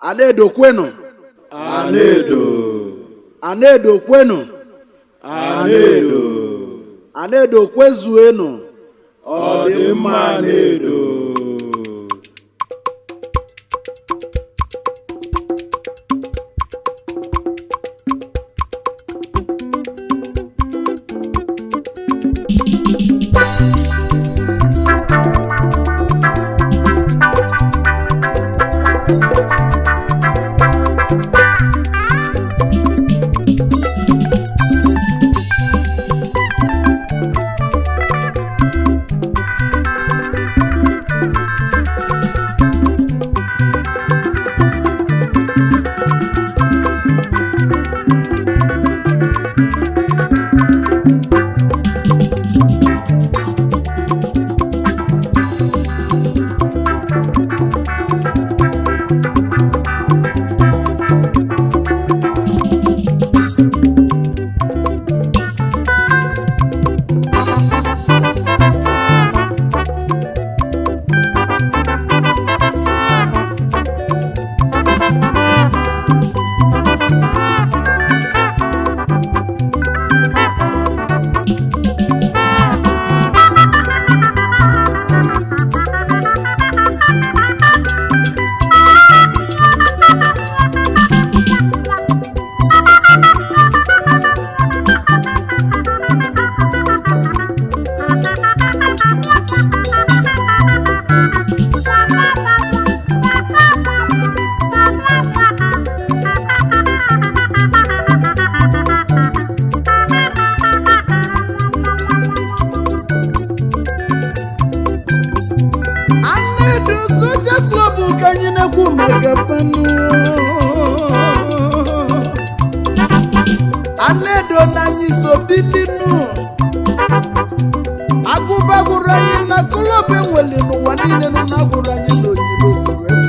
anaedo kwenu Anedo. anaedo kwenu Anedo. anaedo kwezuenu Ọ dị mma Anedo. anaedo sojas club ka anyị na-ekwu maka fanu anaedo na anyị so bilinu agụbagụrụ anyị na klọb enwere n'ụwa niile nọ na-agụrụ anyị n'oyibo si wee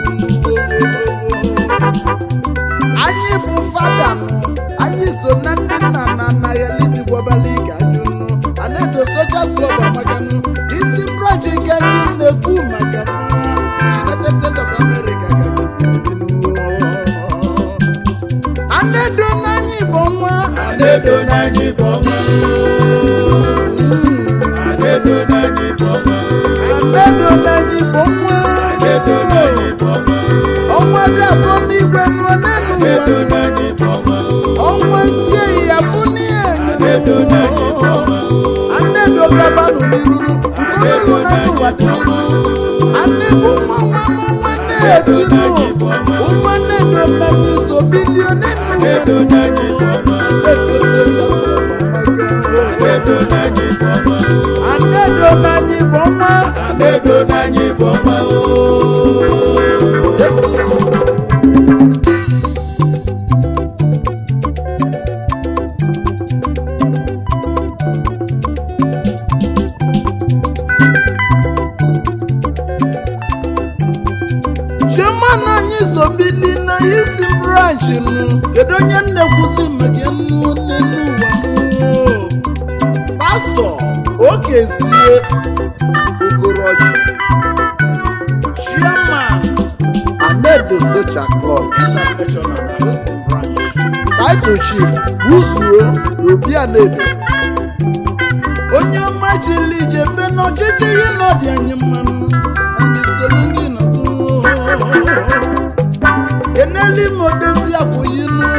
anyị bụ fada nụ anyị so na ndị nna na nna ya lisi gwabala ike ajụnụ anaedo sojas club amakanụ isi branch nke anyị na-ekwu maka United States of America ka anyị na-ezibinu. anaedo na anyị bụ nwa Anedo n'anyị bụ ọma. Anedo n'anyị bụ ọma. anaedo na anyị bụ nwa Anedo n'anyị bụ ọma. ọnwa dagọ n'igwe nụọ n'elu Anedo ụwa n'anyị bụ ọma. ọnwa tie ya bụ n'ihe Anedo n'anyị bụ ọma. anaedo gabanụ n'iru nkọmelu na n'ụwa dị n'iru anebu nwa nwa nwa nwa na-etinu nwa anaedo na anyị so bilione Anedo n'anyị bụ ọma. anaedo sojas club amaka. Anedo n'anyị bụ ọma. anedo na anyị bụ nwa Anedo n'anyị bụ ọma. Yes. chairman anyị so bili na Houston branch nụ kedu onye nnekwuzi maka nnu nne n'ụwa mụ? pastọ okezie okoroji chairman anedo socha club international na Houston branch title chief buzuo obi anedo onye ọma chili ijebe n'ọchịchị ihe nọdị anyị mmanụ anyị soro ndị nọzụ keneli modezi akwụyinu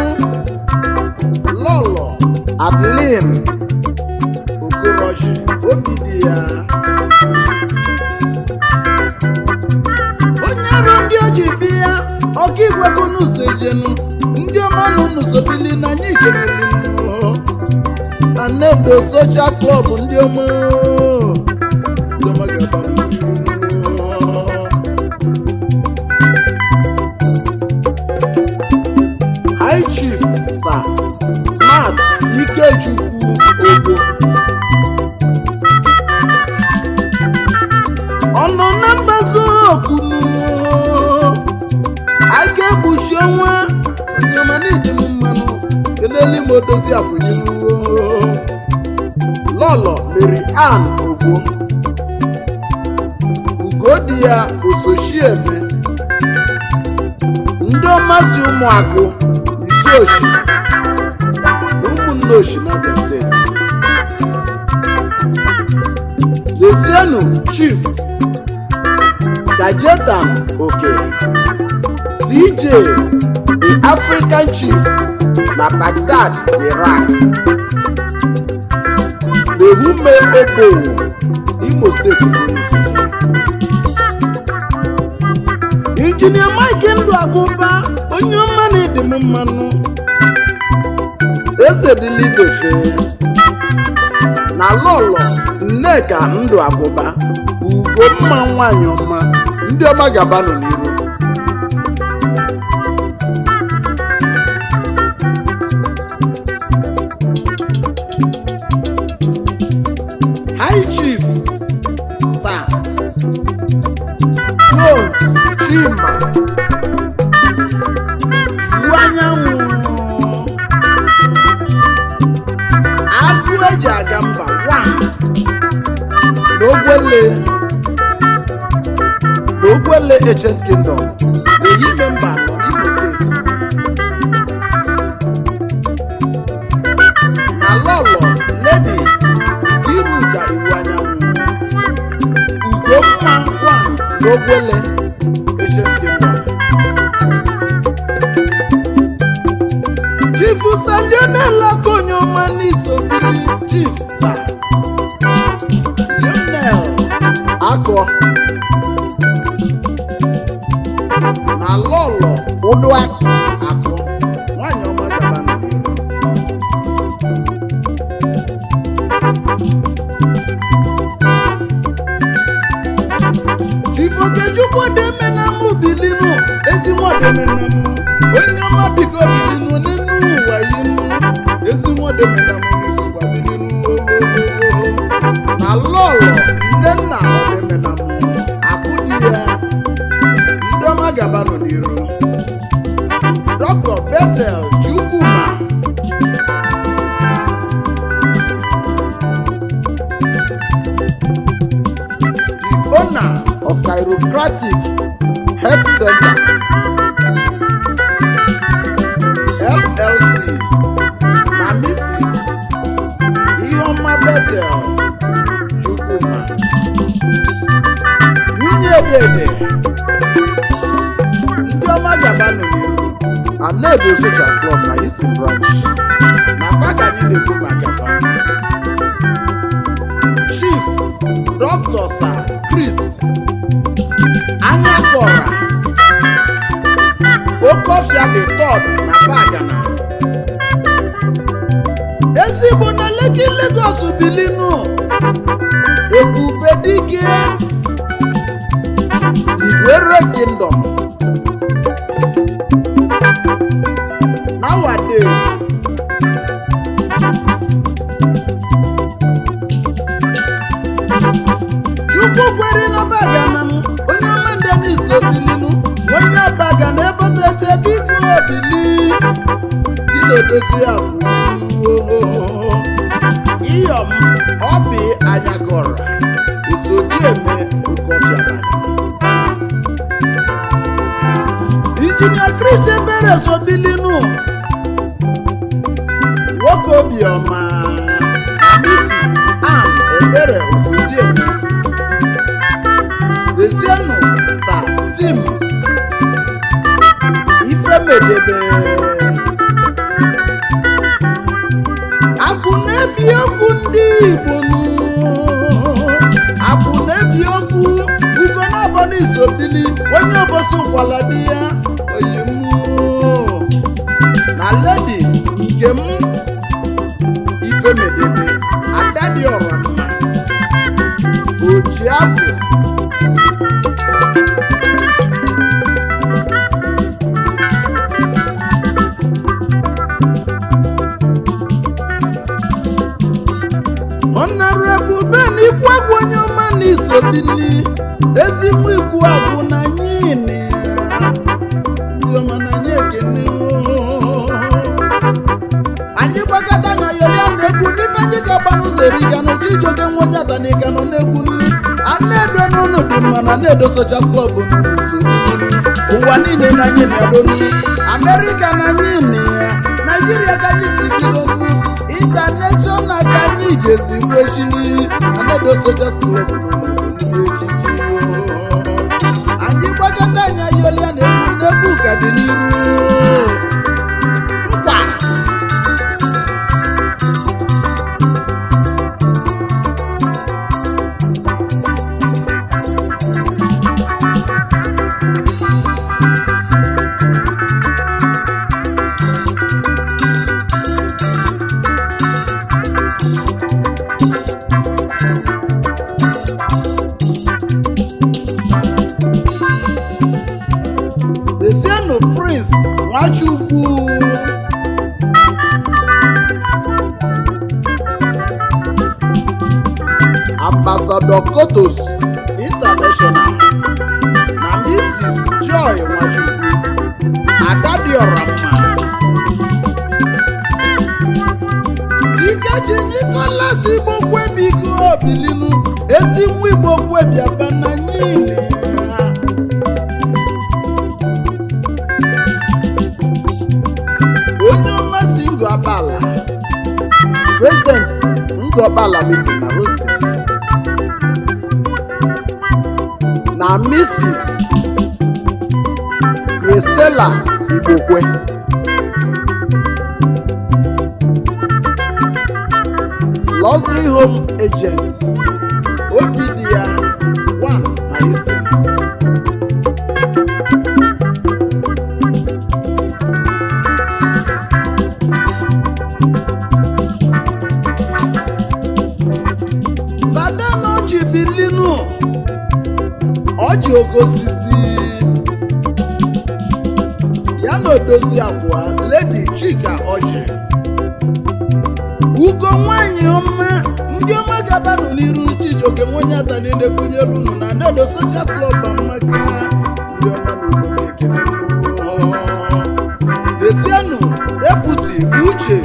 lọlọ adlin okorochi obi dị ya onye ọrụ ndị oji bi ya ọka igwego n'ụzọ ejenu ndị ọma na unu sobili na anyị keneli anedo socha klọb ndị ọma ndị ọma ga-aba n'ihu. high chief sir smart ikechukwu ogbo ọnọ na mgbazo okunu a ga-ekpuchi ọnwa onyeọma n'ịdị m mmanụ kelele m odozi abụnyewo lọlọ mary ann ogbo ugodi ya osochiebe ndị ọma si ụmụakụ isi oshi ụmụnne oshi n'abia steeti lesienu chief dajetam oke cj the african chief na baghdad iraq lehume obowo imo steeti bụrụ isi injinia mike ndụ agụba onye ọma na-ede m mmanụ eze dịlibefe na lọlọ nneka ndụ agụba ugo mma nwanyị ọma ndị ọma gabanụ n'iru high chief sir Rose Chima Iwu anyanwụ agụ eji aga mba one n'ogwele n'ogwele ancient kingdom n'ehime mba anọ Imo steeti na lọlọ ledi iruka iwu anyanwụ ugomma one n'ogwele ancient kingdom chief salionel akonyoma n'isobiri chief sa lionel akọ na lọlọ ụdụ akọ nwanyị ọma gaba n'ihu chief okechukwu demenamụ bilinu ezi nwademenamụ onye ọma biko bilinu n'enu ụwa yinu ezi nwademenamụ n'isokwa bilinu ohohoho na lọlọ nne nna ọdemenamụ akụ di ya ndị ọma gabanụ n'iru dr betel chukwuma the owner of chiropractic health center llc na mrs iheọma betel chukwuma nwunye dede ndị ọma gabanụ n'iru anedo social club na houston branch na paga anyị na-ekwu maka fa chief dr sir chris anyafọra okofia the third na bagana ezigbo na leki lagos bilinu ebube dike idwere kingdom nowadays chukwu kwere na bagana m onye ọma ndị n'iso bilinu onye baga na ebotete biko bili gị na-edozi ya bụ iyom obi anyagora usodieme okofiabana injinia chris ebere so bilinu nwoke obiọma na mrs am ebere usodieme rezienụ sa tim ifemedebe akụ na-ebi okwu ndị igbo nụ. akụ na-ebi okwu ugo n'ọbọ n'isobili onye obosi nkwalabi ya oyimu na ledi nke m ifemedebe ada dị ọra mma oji azụ honorable ben ikwagwu onye ọma na isobili ezigbo ikwu agwụ na nyini ya ndị ọma na anyị ekene oo. anyị gbakọta anya yolia na egwu n'ime anyị ga-agba n'ụzọ eriga na ojijoge nwa onye atanika nọ n'egwu nri a na-edo n'ụlọ dị mma na na-edo sochas klọb n'ụlọ usoro ụwa niile na anyị na-adonu amerịka na anyị na ya naijiria ka anyị si bidonu intaneshọnal ka anyị jesi nwechiri anedo sojas klọb ndị echichi anyị gbakọta anyị ayọlia na egwu n'egwu ka dị n'iru mkpa Desienu Prince Nwachukwu Ambassador Kotos International na Mrs. Joy Nwachukwu Adadiora mma Ikechi Nicholas Igbo Kwebiko Obilinu ezi nwa Igbo Kwebiaba na niile ya onye ọmasị ngụ abala president ngụ abala meeting na hosting na mrs gresela igbokwe luxury home agent obi dị ya 1 na houston Sadan ọjị bilinu ọjị oke osisi ya na odozi abụọ ledi chika ọjị ugo nwanyị ọma ndị ọma gabanụ n'iru chijioke nwenye ata niile kwunyelu unu na nedo sojas klọb amaka ndị ọma na omume ekele desienu deputi uche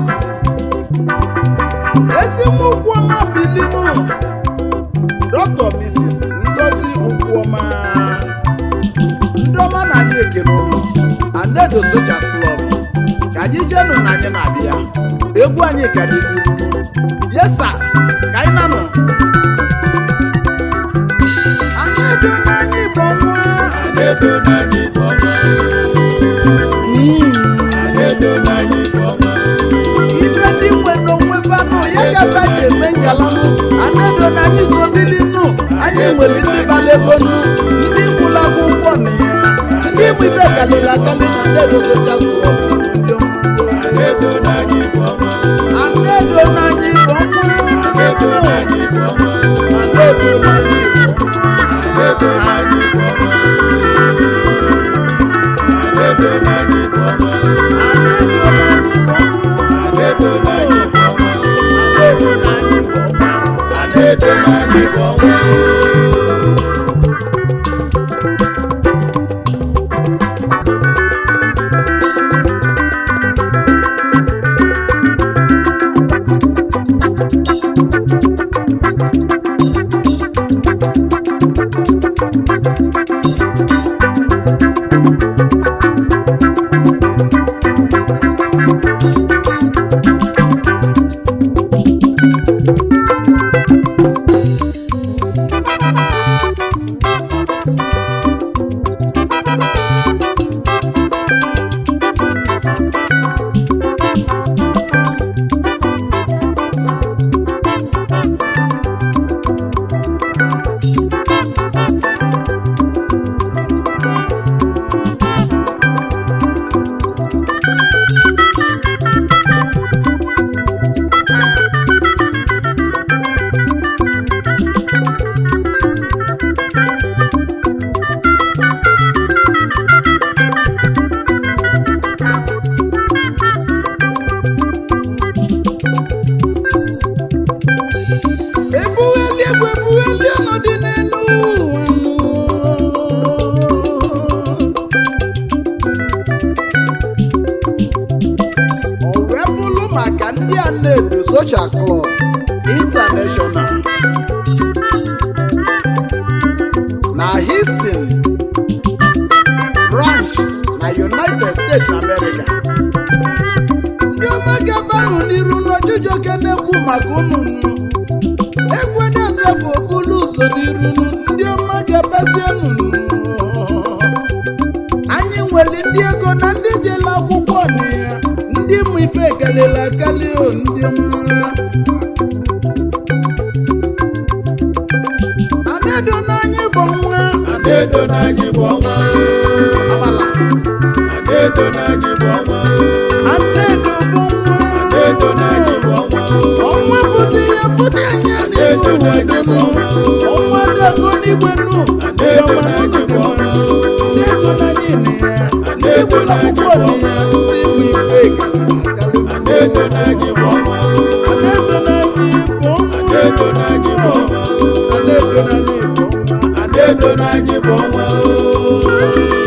ezi nwa ụkwụọma bilinu dr mrs ngozi ụkwụọma ndị ọma na anyị ekene ụlọ anedo sojas club ka anyị jenụ na anyị na-abịa egwu anyị ka dị n'ihu yesa ka anyị nanụ anedo na anyị bụ nwa Anedo n'anyị bụ ọma. Anedo n'anyị bụ ọma. ife ndị nwe n'onwe banụ ya gafe ji eme ngalanụ anedo na anyị zobilinu anyị nwere ndị balagonu ndị gwụla akwụkwọ na ya ndị bụ ife kalịrị akali na anedo sojas club ndị ọma. Anedo n'anyị bụ ọma. anedo na anyị bụ Anedo ọma n'anyị bụ ọma. anedo na anyị bụ ọma Anedo n'anyị bụ ọma. Anedo n'anyị bụ ọma. anedo na anyị bụ ọma Anedo n'anyị bụ ọma. anedo na anyị bụ ọma ebugheli egwu ebugheli ọnọdụ n'elu ụwa o wee bụrụ maka ndị a na-edo social club international na Houston steeti America ndị ọma gabanụ n'iru n'ọchịchọke na-ekwu maka ụnụ ekwe na-agafe okporo ụzọ n'iru ndị ọma gabasienụ anyị nwere ndị ego na ndị jela akwụkwọ na ya ndị mụ ife kalịla akali o ndị ọma anedo n'anyị bụ nwa Adedo n'anyị bụ ọnwa amala Adedo n'anyị bụ ọnwa anedo bụ nwa Adedo n'anyị bụ ọnwa ọnwa pụta ya fụdị anya n'ihu ụwa dịnụ ọnwa dago n'igwe nụ ndị ọma n'ụlọ dị mma ndị ego n'anyị na ya ndị egwula akwụkwọ dị ya ndị mụ ife kalịla akali Adedo n'anyị bụ ọnwa anedo n'anyị bụ nwa Adedo n'anyị bụ ọnwa anedo n'anyị bụ nwa Adedo n'anyị bụ ọnwa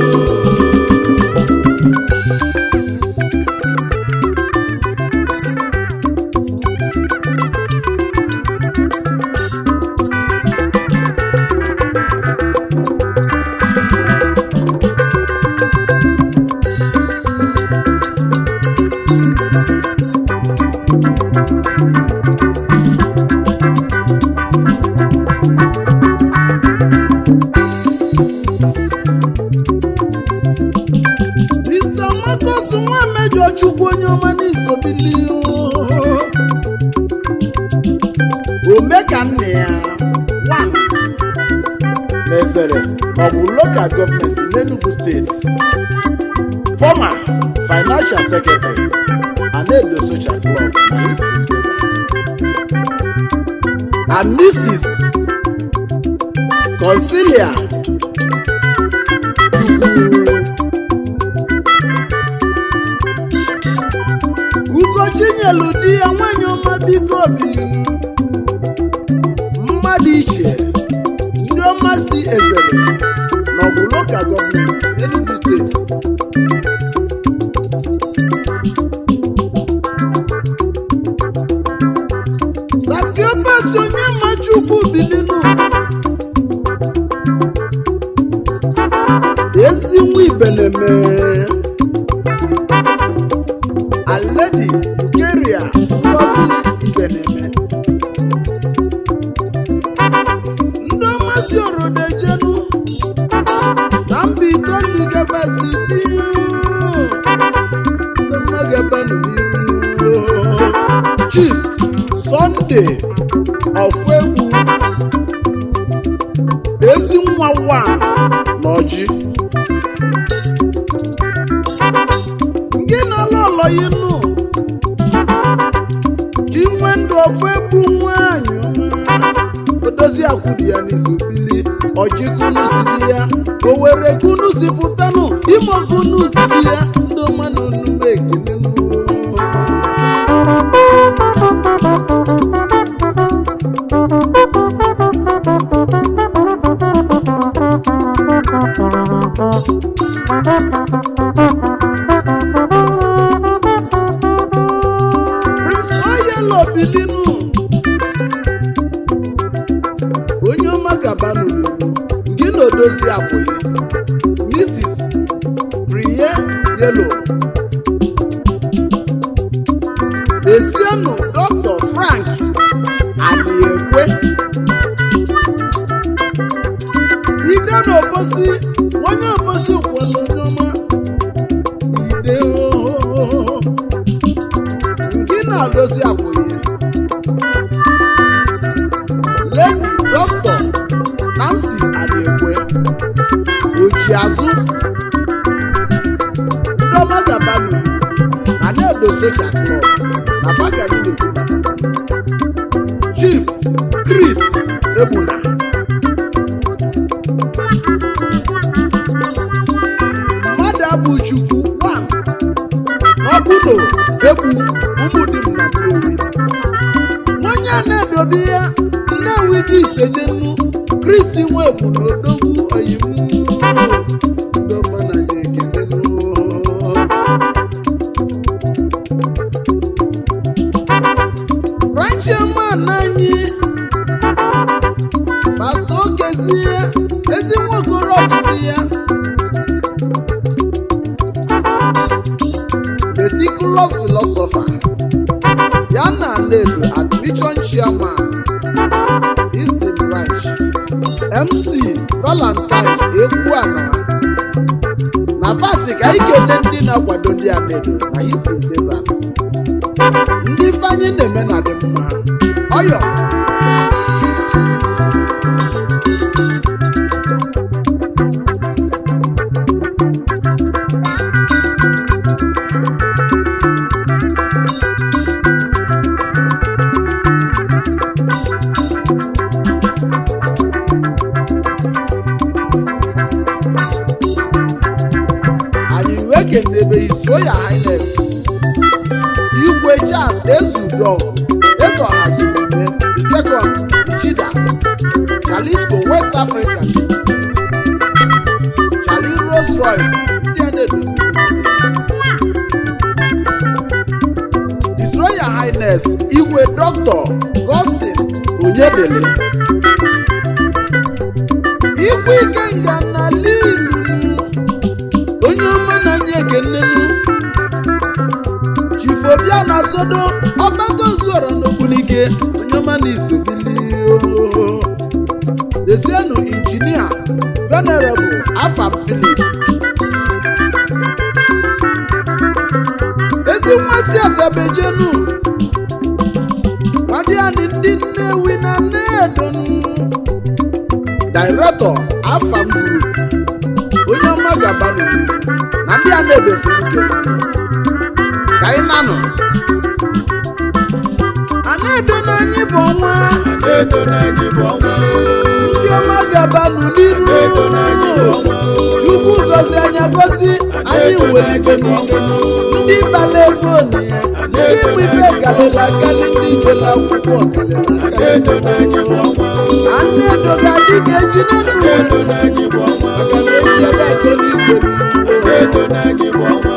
Mr. Marcus nwa mejọ chukwu onye ọma n'isobili ome ka nne ya one mesere maọbụ lokal gọọmenti n'Enugu steeti former financial secretary Anedo Social Club na Eastern Texas and Mrs. Consilia Chukwu ugochi nyelu di ya nwanyị ọma biko bilinu mmadụ iche ndị ọma si ezere n'ọbụ lokal gọọmenti Enugu steeti sakiopesi onye machukwu bilinu ezi nwa ibeneme aledi ukeria ngozi ibeneme ndị ọmasị orodejenu na mba itoolu gabasi dị ndị mmagabanu n'iru chief sunday ofegwu ezi nwa wa na ọjị gị na lọlọ nụ ji nwe ndụ ofu egbu nwanyị ọma odozi akwụdi ya n'izu bili ọjị kunu si di ya owere kunu si pụtanụ ime kunu si di ya ndị ọma na onume ekele nụ. Prince Oyelo bilinu onye ọma gaba n'olulu gị na odozi abụghị Mrs. Priye Yelo Esienu Dr. Frank Aniekwe Ide na Obosi onye Obosi kwelu onye ọma Ide ooo gị na-adozi akwụghị ledi dọkịta nancy adekwe oji azụ ndọma gabanu na na-edo soja klọb na bagani na-ekwu maka chief chris egbuna mmadụ abụ chukwu one ọbụno egwu ụmụdim na nnewi onye a na-edobe ya nnewi dị ise n'enu kristi nwebu na odogwu oyiwu ndọmana ya ekele rancheman anyị pastọ okezie ezi nwokoro ọjụdị ya marvelous philosopher ya na Nnedu admission chairman Eastern branch MC Valentine Egbuana na fasi ka anyị kene ndị na-akwado ndị a Nnedu na Houston Texas ndị ifeanyị na-eme na dị mma ọyọ anyị wee kenebe His Royal Highness igwe Charles Ezudo eze ọhazimume the second Chida Jalisco West Africa Charlie Rolls Royce ndị a na-edozi His Royal Highness igwe Dr. Gosin Onyedele igwe Ikenga na Linu onye ọma na-anya ekenenu chifobia na sodo ọbatozuora n'ogbunike onye ọma na isobili desienu injinia venerable afam philip ezi mmasị asabejenu kwadiani ndị nnewi na nnedonu director afam group onye ọma gaba n'obodo na ndị a na-edosi nke ka anyị nanụ a na-edo n'anyị bụ ọnwa Edo n'anyị bụ ọnwa ndị ọma gaba n'iru Edo n'anyị bụ ọnwa chukwu gozi anya gosi anyị nwere ife niile ndị bala ego na ya ndị bụ ife galila akali ndị jela akwụkwọ galila Edo n'anyị bụ akali ọnwa a na-edo ga-adị ka echi na ndụ Edo n'anyị bụ ọnwa maka na echi ada akọ n'igwe Edo n'anyị bụ ọnwa